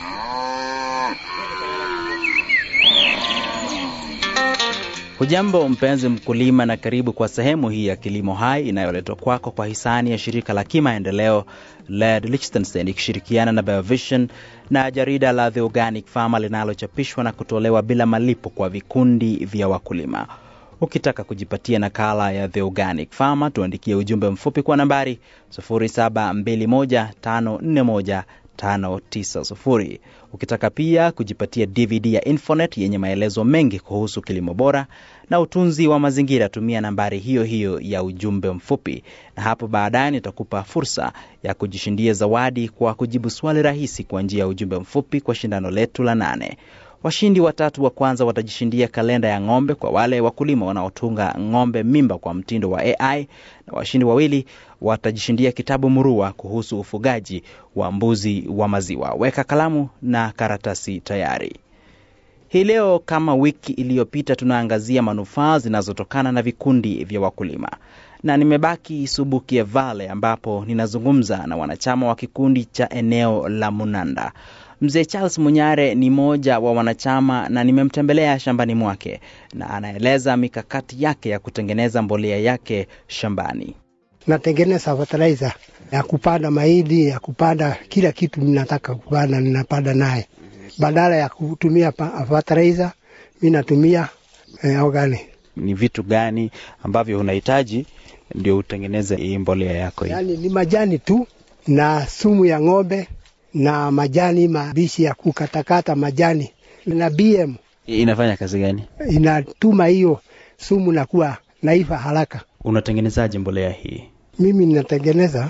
Hujambo mpenzi mkulima, na karibu kwa sehemu hii ya Kilimo Hai inayoletwa kwako kwa hisani ya shirika la kimaendeleo LED Liechtenstein ikishirikiana na Biovision na jarida la The Organic Farmer linalochapishwa na kutolewa bila malipo kwa vikundi vya wakulima. Ukitaka kujipatia nakala ya The Organic Farmer, tuandikie ujumbe mfupi kwa nambari 0721541590. Ukitaka pia kujipatia DVD ya Infonet yenye maelezo mengi kuhusu kilimo bora na utunzi wa mazingira, tumia nambari hiyo hiyo ya ujumbe mfupi, na hapo baadaye nitakupa fursa ya kujishindia zawadi kwa kujibu swali rahisi kwa njia ya ujumbe mfupi kwa shindano letu la nane. Washindi watatu wa kwanza watajishindia kalenda ya ng'ombe kwa wale wakulima wanaotunga ng'ombe mimba kwa mtindo wa AI, na washindi wawili watajishindia kitabu murua kuhusu ufugaji wa mbuzi wa maziwa. Weka kalamu na karatasi tayari. Hii leo kama wiki iliyopita, tunaangazia manufaa zinazotokana na vikundi vya wakulima, na nimebaki Subukia Vale ambapo ninazungumza na wanachama wa kikundi cha eneo la Munanda. Mzee Charles Munyare ni mmoja wa wanachama na nimemtembelea shambani mwake na anaeleza mikakati yake ya kutengeneza mbolea yake shambani. Natengeneza fertilizer ya kupanda mahindi, ya kupanda kila kitu ninataka kupanda, ninapanda naye. Badala ya kutumia fertilizer, mi natumia eh, organic. Ni vitu gani ambavyo unahitaji ndio utengeneze hii mbolea yako hii? Yaani ni majani tu na sumu ya ng'ombe na majani mabishi ya kukatakata majani na BM Inafanya kazi gani? inatuma hiyo sumu na kuwa naiva haraka. Unatengenezaje mbolea hii? Mimi ninatengeneza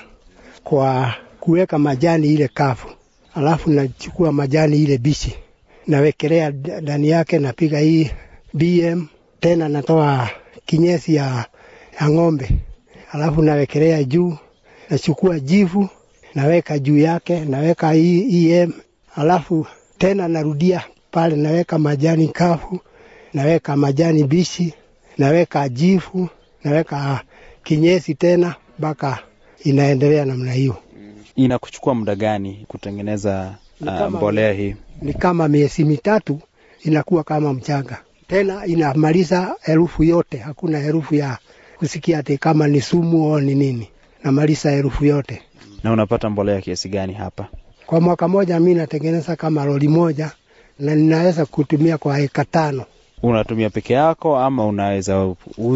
kwa kuweka majani ile kavu, alafu nachukua majani ile bichi nawekelea ndani yake, napiga hii BM tena, natoa kinyesi ya, ya ng'ombe, alafu nawekelea juu, nachukua jivu naweka juu yake, naweka hii EM, alafu tena narudia pale, naweka majani kavu, naweka majani bichi, naweka jivu, naweka kinyesi tena, mpaka inaendelea namna hiyo. Inakuchukua muda gani kutengeneza Ni uh, kama- mbolea hii? Ni kama miezi mitatu inakuwa kama mchanga, tena inamaliza herufu yote, hakuna herufu ya kusikia ati kama ni sumu au ni nini, namaliza herufu yote. Na unapata mbolea kiasi gani hapa? Kwa mwaka moja mi natengeneza kama lori moja na ninaweza kutumia kwa eka tano. Unatumia peke yako ama unaweza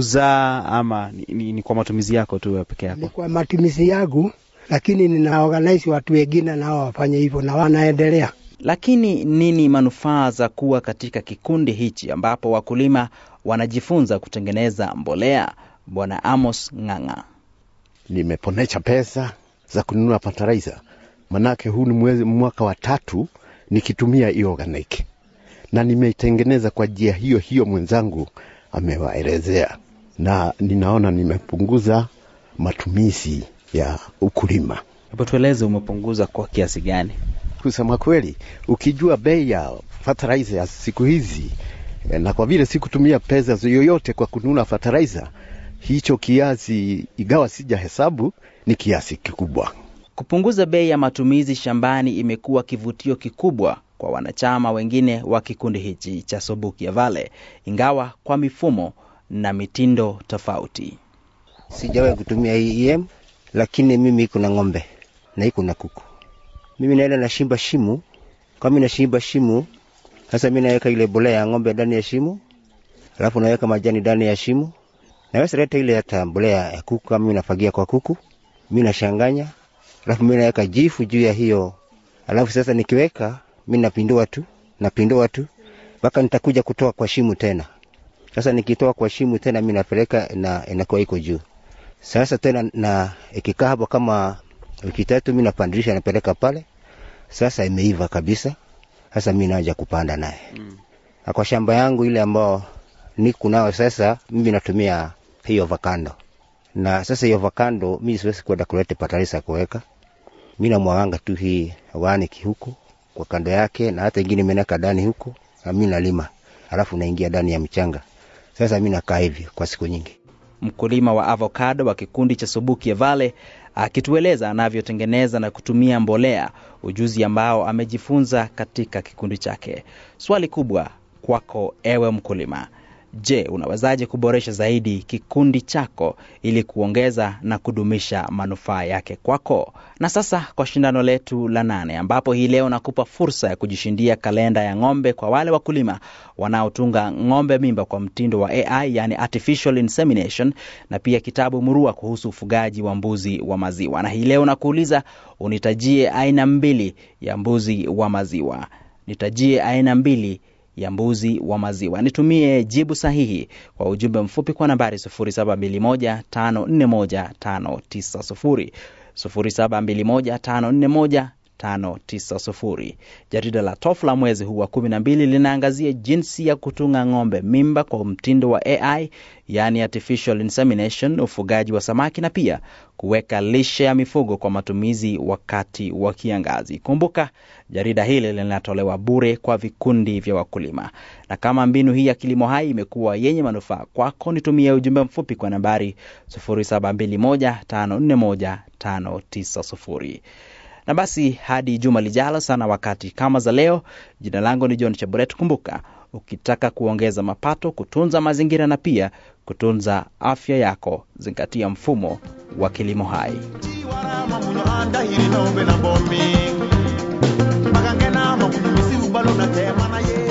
uza ama ni, ni, ni kwa matumizi yako tu ya peke Ni yako? kwa matumizi yangu, lakini nina organize watu wengine nao wafanye hivyo na wanaendelea. Lakini nini manufaa za kuwa katika kikundi hichi ambapo wakulima wanajifunza kutengeneza mbolea? Bwana Amos Ng'ang'a. nimeponesha pesa za kununua fertilizer, manake huu ni mwezi mwaka wa tatu nikitumia hiyo organic, na nimeitengeneza kwa njia hiyo hiyo mwenzangu amewaelezea, na ninaona nimepunguza matumizi ya ukulima. Hebu tueleze umepunguza kwa kiasi gani? Kusema kweli, ukijua bei ya fertilizer ya siku hizi eh, na kwa vile sikutumia pesa yoyote kwa kununua fertilizer, hicho kiasi, igawa sija hesabu, ni kiasi kikubwa. Kupunguza bei ya matumizi shambani imekuwa kivutio kikubwa kwa wanachama wengine wa kikundi hichi cha Sobukia Vale, ingawa kwa mifumo na mitindo tofauti. Sijawahi kutumia hii EM, lakini mimi iko na ng'ombe na iko na kuku. Mimi naenda nashimba shimo, kama nashimba shimo, sasa mimi naweka ile bolea ya ng'ombe ndani ya shimo, alafu naweka majani ndani ya shimo, naweza leta ile hata mbolea ya kuku, kama mimi nafagia kwa kuku, mimi nashanganya, alafu mimi naweka jifu juu ya hiyo, alafu sasa nikiweka mimi napindua tu, napindua tu mpaka nitakuja kutoa kwa shimo tena. Sasa nikitoa kwa shimo tena mimi napeleka na inakuwa iko juu. Sasa tena na ikikaa hapo kama wiki tatu, mimi napandilisha napeleka pale. Sasa imeiva kabisa. Sasa mimi naanza kupanda naye mm. Na kwa shamba yangu ile ambao niko nao sasa, mimi natumia hiyo avocado, na sasa hiyo avocado mimi siwezi kwenda kuleta fertilizer kuweka, mimi namwaganga tu hii organic huko kwa kando yake, na hata ingine imeneka ndani huko, na mimi nalima, alafu naingia ndani ya mchanga. Sasa mimi nakaa hivi kwa siku nyingi. mkulima wa avocado wa kikundi cha Subukia Valley, akitueleza anavyotengeneza na kutumia mbolea, ujuzi ambao amejifunza katika kikundi chake. Swali kubwa kwako ewe mkulima, je, unawezaje kuboresha zaidi kikundi chako ili kuongeza na kudumisha manufaa yake kwako? Na sasa kwa shindano letu la nane, ambapo hii leo nakupa fursa ya kujishindia kalenda ya ng'ombe kwa wale wakulima wanaotunga ng'ombe mimba kwa mtindo wa AI, yani artificial insemination, na pia kitabu murua kuhusu ufugaji wa mbuzi wa maziwa. Na hii leo nakuuliza unitajie aina mbili ya mbuzi wa maziwa. Nitajie aina mbili ya mbuzi wa maziwa. Nitumie jibu sahihi kwa ujumbe mfupi kwa nambari 0721541590 0721541590. Jarida la TOF la mwezi huu wa kumi na mbili linaangazia jinsi ya kutunga ng'ombe mimba kwa mtindo wa AI, yani artificial insemination, ufugaji wa samaki na pia kuweka lishe ya mifugo kwa matumizi wakati wa kiangazi. Kumbuka, jarida hili linatolewa bure kwa vikundi vya wakulima. Na kama mbinu hii ya kilimo hai imekuwa yenye manufaa kwako, nitumie ujumbe mfupi kwa nambari 0721541590. Na basi hadi juma lijalo sana wakati kama za leo, jina langu ni John Chaburet. Kumbuka, ukitaka kuongeza mapato, kutunza mazingira na pia kutunza afya yako, zingatia mfumo wa kilimo hai. chiwarama muno andahiri nombe na bomi magangena makunyumisi ubalo na tema na ye